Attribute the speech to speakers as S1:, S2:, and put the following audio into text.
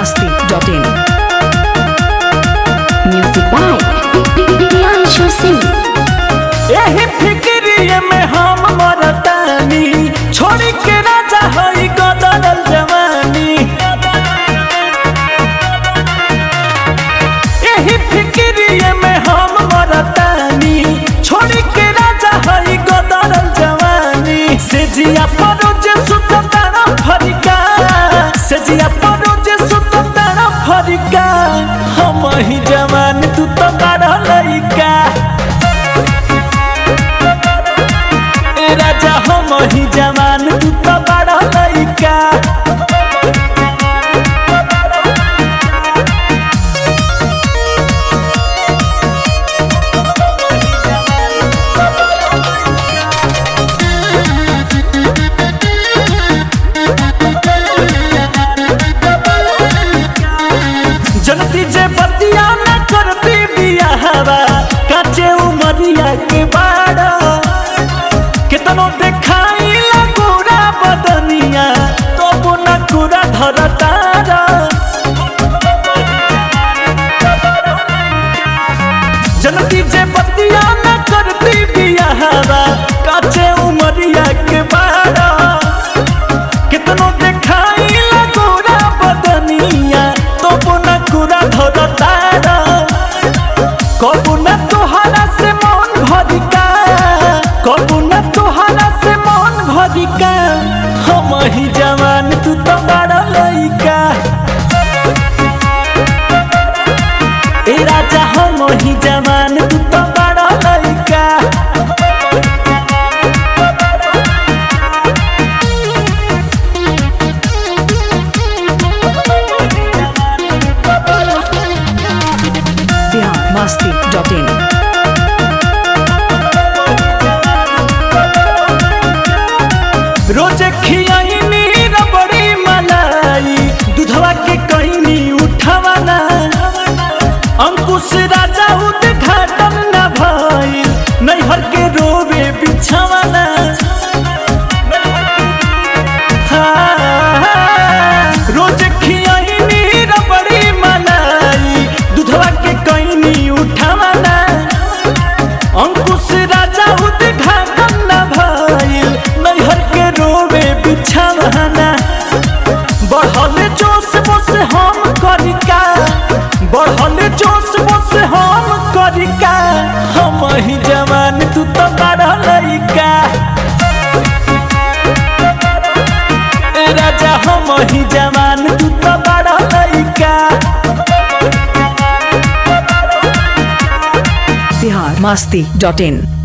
S1: masti.in.
S2: Music by Priyanshu Singh.
S3: एही फिक्रिये में हम मरतानी छोड़ी के राजा हई गदरल जवानी एही फिक्रिये में हम मरतानी छोड़ी के राजा हई गदरल जवानी से जिया परो जे सुत तारा फरिका से जिया परो जे सुत तारा फरिका हम ही जवान तू तो बड़ा लइका ए राजा हम ही जवान तू तो बड़ा लइका जनती जे बतिया न करती बियाहवा काचे उमरिया के बाड़ा केतनो देखाई लगोरा बदनिया तो न कुरा धरतारा जनती जे बतिया न करती बियाहवा काचे उमरिया के बाड़ा कितनो देखाई लगोरा बदनिया तो न कुरा धरतारा कबू न तोहरा से मन भरिका कबू न तोहरा से मन भरिका हम ही जवान तू तो बड़ा लइका ए राजा हम ही जवान तू तो बड़ा लइका
S1: Bihar masti.in.
S3: रोज खियाइनी रबड़ी मलाई दूधवा के कहनी उठावाना अंकुश राजा उद्घाटन न भइल नैहर के रोवे बिछावाना हाँ, रोज खियाइनी रबड़ी मलाई दूधवा के कहनी उठावाना अंकुश राजा उद्घाटन न भइल नैहर के रोवे बिछावाना बढ़ल जोश बोस हम करिका बढ़ल जोश बोस हम करिका हम ही जवान तू तो बड़ा लइका ए राजा हम ही जवान तू तो बड़ा लइका
S1: Bihar masti.in.